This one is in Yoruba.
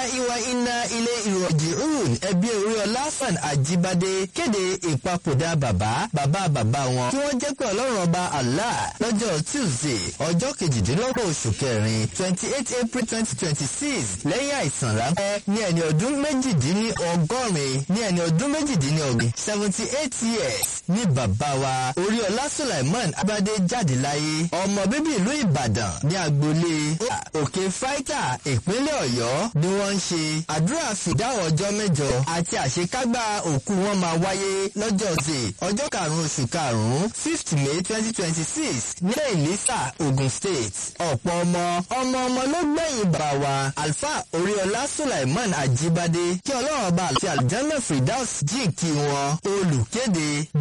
ìwà iná ilé ìrọ̀jìrún ẹbí oríọlá fan àjíbádé kéde ìpapòdà bàbá bàbá bàbá wọn tí wọ́n jẹ́ pé ọlọ́run ọba allah lọ́jọ́ tuesday ọjọ́ kejìdínlọ́gbọ̀n oṣù kẹrin twenty eight april twenty twenty six lẹ́yìn àìsàn ráńpẹ́ ní ẹni ọdún méjìdínlọ́gọ́rin ní ẹni ọdún méjìdínlọ́gbìn seventy eight years ní bàbá wa oríọlá sulaiman abadé jáde láyé ọmọ bíbí ìlú ìbàdàn ní agboolé òkè fáítà ìpínlẹ̀ ọ̀yọ́ ni wọ́n ń ṣe àdúrà fìdáwọ̀ ọjọ́ mẹ́jọ àti àṣekágbá òkú wọn máa wáyé lọ́jọ́ ti ọjọ́ karùn-ún oṣù karùn-ún fifth may twenty twenty six nílẹ̀ ìlísà ogun state ọ̀pọ̀ ọmọ ọmọ ọmọ ló gbẹ̀yìn bàbá wa alfa oríọlá sulaiman ajibade kí ọlọ́run ọba àti aljanna firdaus jí kí wọn olùkéde